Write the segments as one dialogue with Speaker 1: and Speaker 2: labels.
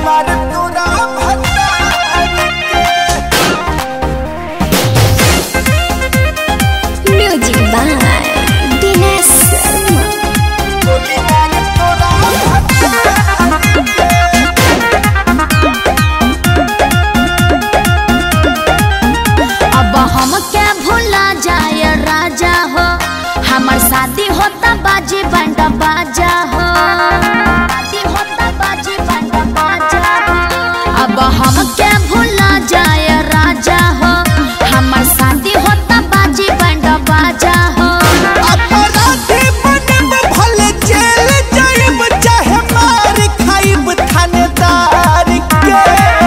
Speaker 1: मार तोरा भतार के
Speaker 2: म्यूजिक बाय दिनेश शर्मा
Speaker 1: गोली मार तोरा भतार
Speaker 2: अब हम क्या भूला जाए राजा हो हमार शादी होता बाजी बंडा बाजा हो शादी होता बाजी बंडा बाजा हो अब हम क्या भूला जाए राजा हो हमार शादी होता बाजी बंडा बाजा हो
Speaker 1: अपराधी बनब भले जेल जाइब चाहे मार खाइब थानेदार के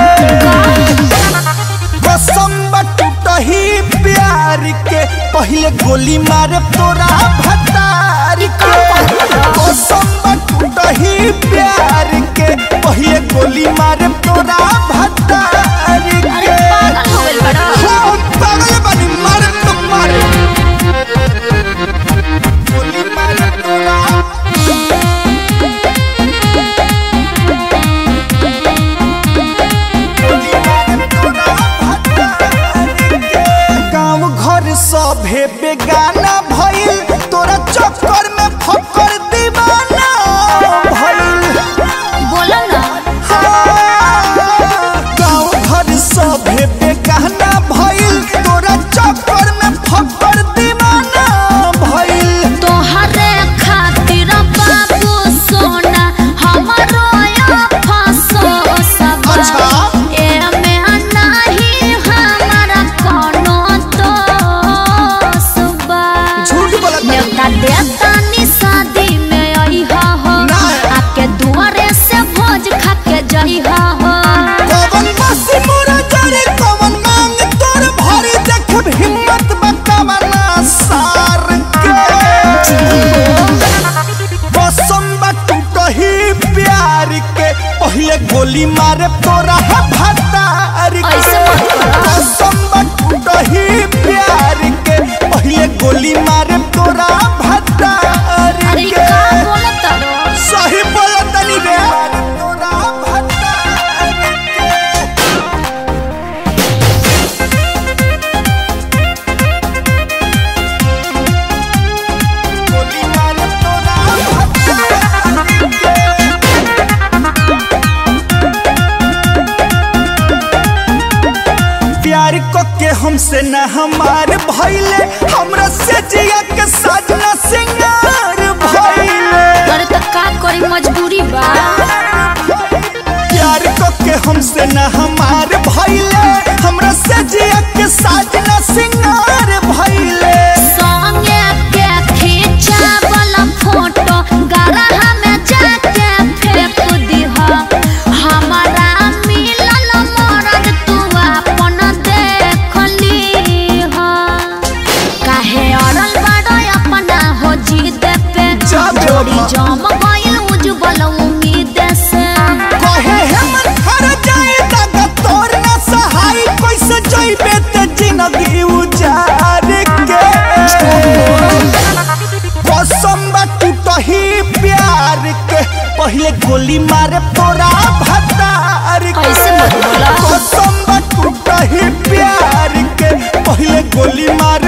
Speaker 1: कसम टूटही प्यार के पहले गोली मारे तोरा भतार के कसम टूटही प्यार के पहले गोली मारे तोरा भतार
Speaker 2: अरे
Speaker 1: के
Speaker 2: पागल हो गइल बड़ा।
Speaker 1: हाँ, पागल बानी मारे तो मारे गोली मारे तोरा गाँव घर सभे बेगाना भइल तोरा चक्कर में फकर दीवाना भइल
Speaker 2: बोलो ना
Speaker 1: गाँव घर सभे बेगाना भइल तोरा चक्कर में फकर दीवाना भइल
Speaker 2: तोहरे खातिर बाबू सोना हमारो या फसो सब
Speaker 1: अच्छा।
Speaker 2: एमे नाही हमारा कोनो दोष बा
Speaker 1: झूठ बोलत बानी।
Speaker 2: न्योता देता नी शादी में अइहा हो
Speaker 1: नहीं।
Speaker 2: आके दुआरे से भोज खा के जइहा हो
Speaker 1: कवन बसी मोरा जरे कवन मांग तोर भरी देखब हिम्मत बकावना सार के कसम टूटही प्यार के पहले गोली मारे तोरा भतार के
Speaker 2: ऐसे मत करो।
Speaker 1: कसम टूटही प्यार के पहले गोली मारे तोरा भतार
Speaker 2: अरे ई
Speaker 1: के
Speaker 2: का बोलत रो
Speaker 1: सही बोलतनी रे तोरा भतार के गोली मारे तोरा भतार के प्यार को के हमसे न हमार भइले हमरा से जिया के साजना सिंगार भइले
Speaker 2: अरे त का करी मजबूरी बा
Speaker 1: प्यार को के हमसे न हमार भइले हमरा से जिया के साजना सिंगार भइले
Speaker 2: संगे के खींचावल फोटो गरहा में जाके फेंक दिहा हमारा मिलल मरद तू अपन देख लीहा काहे अड़ल बड़ अपना हो जीत पे
Speaker 1: जा बे
Speaker 2: जोड़ी
Speaker 1: बाबा।
Speaker 2: जम गइल उज्जवल उम्मीद से
Speaker 1: कहे हमर घर जाए तक तोर न सहाय कैसे जइबे ते जिंदगी उजार के कसम टूटही प्यार के पहले गोली मारे तोरा भतार के
Speaker 2: ऐसे मत बोला।
Speaker 1: कसम टूटही प्यार के पहले गोली मारे